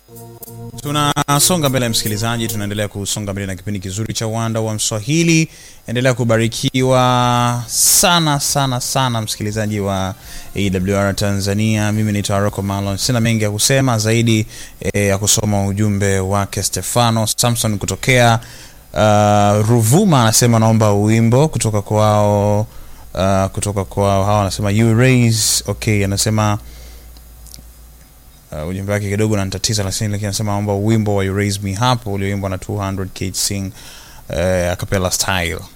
tunasonga mbele msikilizaji tunaendelea kusonga mbele na kipindi kizuri cha uwanda wa mswahili endelea kubarikiwa sana sana sana msikilizaji wa awr tanzania mimi ni taroko malon sina mengi ya kusema zaidi eh, ya kusoma ujumbe wake stefano samson kutokea uh, ruvuma anasema naomba wimbo kutoka kwao uh, kutoka kwao hawa anasema you raise okay anasema uh, ujumbe wake kidogo nanitatiza lakini lakini anasema naomba wimbo wa you raise me hapo ulioimbwa na 200 Kate sing uh, acapella style